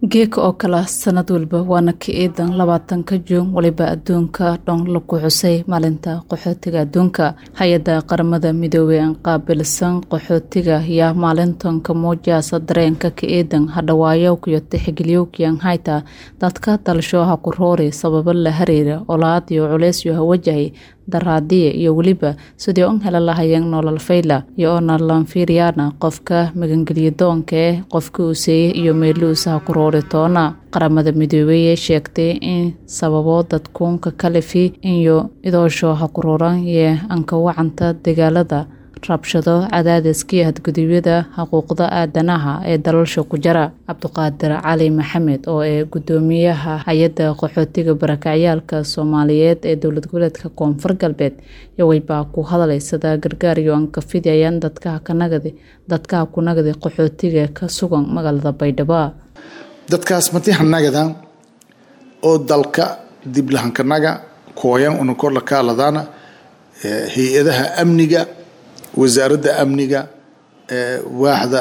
geeka oo kale sanad walba waana ka eedan labaatanka juun waliba adduunka dhan lagu xusay maalinta qaxootiga adduunka hay-adda qaramada midoobey aan qaabilsan qaxootiga yaa maalintanka muujaasa dareenka ka eedan hadhawaayowkiyo tixgeliyowkiyan hayta dadka dalshooha ku roori sababo la hariira olaad iyo culeysyo hawajahay daraadiya iyo weliba sidii un hela lahayeen nolol fayla iyo oona lanfiiryaana qofka magangeliya doonka eh qofka uuseeye iyo meeluusaha ku roori toona qaramada midoobey ee sheegtay in sababo dadkuunka kalifi iyo idoosho ha ku roran yee anka wacanta dagaalada rabshado cadaadiskii hadgudubyada xuquuqda aadanaha ee dalalsha ku jara cabdiqaadir cali maxamed oo ee gudoomiyaha hay-adda qaxootiga barakacyaalka soomaaliyeed ee dowlad goboleedka koonfur galbeed yowaybaa ku hadlaysada gargaar iyo aan ka fidayaan dadkaha kanagadi dadkaha kunagadi qaxootiga ka sugan magaalada baydhabo dadkaas matihanagadan oo dalka diblahankanaga kooyan una kor la kaaladana hay-adaha amniga wasaaradda amniga waaxda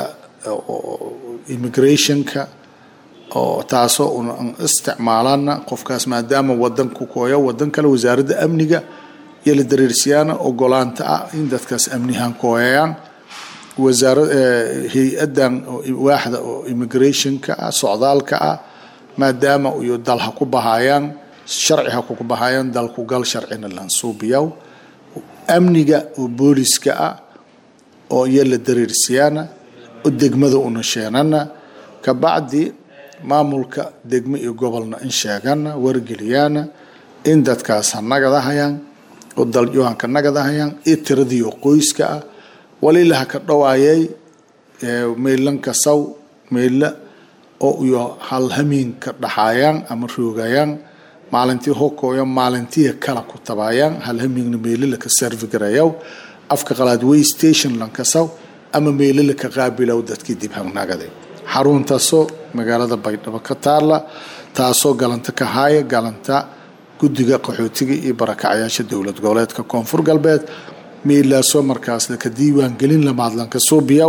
immigrationka oo taasoo una isticmaalana qofkaas maadaama wadanku kooya wadan kale wasaaradda amniga iyo la dareersiyaana ogolaanta ah in dadkaas amnihan kooyayaan wasaara hay-adan waaxda oo immigrationka ah socdaalka ah maadaama iyo dal ha ku bahayaan sharci ha kuku bahayaan dalku gal sharcina lansuubiyaw amniga oo booliska ah oo iyo la dareersiyaana oo degmada una sheenana kabacdi maamulka degmo iyo gobolna in sheegana wargeliyaana in dadkaas ha nagadahayaan oo dalyohanka nagadahayaan iyo tiradii oo qoyska ah walila ha ka dhawaayay meelanka saw meela oo iyo halhamiinka dhaxaayaan ama roogayaan maalintii hokooyo maalintiya kala ku tabaayaan halhamiigna meelilaka servigarayaw afka qalaad way station lankasaw ama meelilaka qaabilow dadkii dib hangnagaday xaruntaasoo magaalada baydhabo ka taala taasoo galanta ka haaya galanta guddiga qaxootiga iyo barakacyaasha dowlad goboleedka koonfur galbeed meelaasoo markaas laka diiwaan gelin lamaadlanka suubiyaw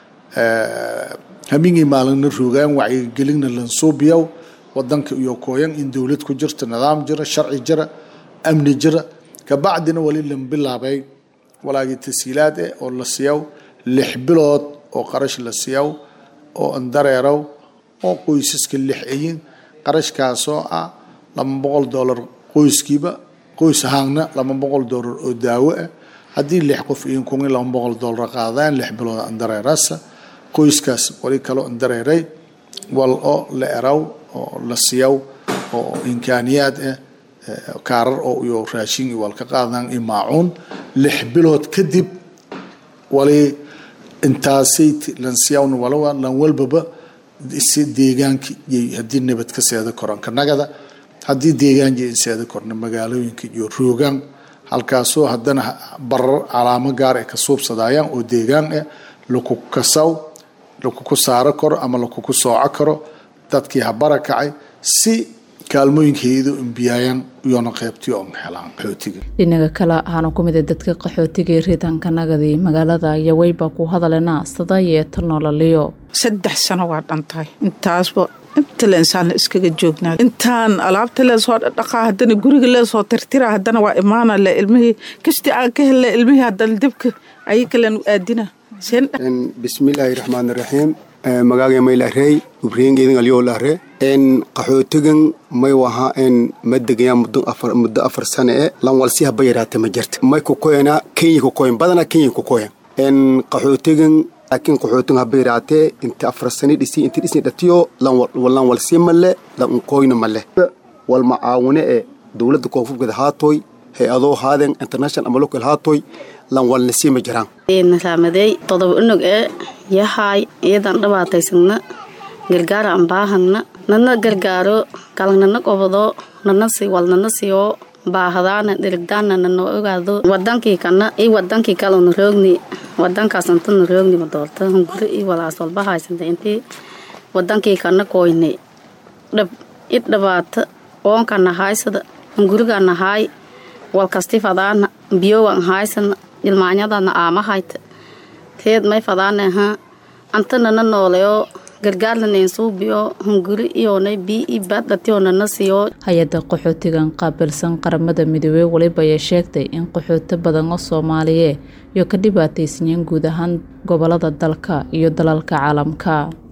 hamiingay maalina roogaan wacyigelinna lansuubiyaw wadanka iyo kooyan in dowlad ku jirto nidaam jira sharci jira amni jira kabacdina wali lan bilaabay walaagii tasiilaad eh oo la siiyaw lix bilood oo qarash la siiyaw oo andareerow oo qoysaska lix ayin qarashkaasoo ah laba boqol dollar qoyskiiba qoys ahaanna laba boqol dollar oo daawo ah haddii lix qof iyin kun laba boqol dollar qaadaan lix bilood andareerasa qoyskaas wali kaloo andareeray wal oo la eraw oo la siiyaw oo imkaaniyaad ah kaarar oo iyo raashin iyo walka qaadaan iyo maacuun lix bilood kadib wali intaasay lan siyawna walawa lan walbaba si deegaanka yay haddii nabad ka seeda koran kanagada haddii deegaan yay seeda korna magaalooyinka iyo roogaan halkaasoo haddana barar calaamo gaar ay ka suubsadayaan oo deegaan ah laku kasaw lakuku saaro karo ama lakuku sooco karo dadkii ha barakacay si kaalmooyinka hay-ado imbiyaayaan iyoona qaybtiyo on helaan qaxootiga dhinaga kale ahaana ku mida dadka qaxootiga riitanka nagadi magaalada yaweyba ku hadalena sadayeeta nololiyo saddex sano waa dhantahay intaasba inta leensaana iskaga joognaa intaan alaabta leesoo dhaqaa haddana guriga leesoo tirtira haddana waa imaana le ilmihii kashti aan ka helle ilmihii haddana dibka ayakalen aadina bismillaahi raxmaan raxiim magaaga may lahrey ubreengeedin alyoo lahre en qaxootigan may waha en ma degaya muddo afar muddo afar sane e lan walsi haba yaraate ma jirta may kukoyana kenya kukoyan badana kenya kukoyan en qaxootigan laakiin qaxootigan haba yaraate inta afar sane dhisi inta dhisni dhatiyo lan walsi male lan unkoyna male wal macaawine e dowladda koonfurkeeda haatoy hay-adoo haaden international ama local haatoy lan walnasii ma jiraan nasaamadey todoba unug ee yahaay iyadan dhibaataysagna gargaara aan baahagna nana gargaaro kalanana qobado nana si walnana siyo baahadaana dhirigdaana nana ogaado wadankii kana iyo wadankii kalena roogni wadankaas intana roogni madoorta hunguri iyo walaas walba haysanta intii wadankii kana koyne dhab id dhibaata oonkana haysada hungurigana haay walkasti fadaana biyowan haysana ilmaanyadana aama hayta teed may fadaanaha antanana nooleyo gargaarna neensuubiyo hunguri iyonay bii i baadhatiyoonana siiyo hay-adda qaxootigan qaabilsan qaramada midoobey weliba ayaa sheegtay in qaxooti badan oo soomaaliye iyo ka dhibaataysanyeen guud ahaan gobolada dalka iyo dalalka caalamka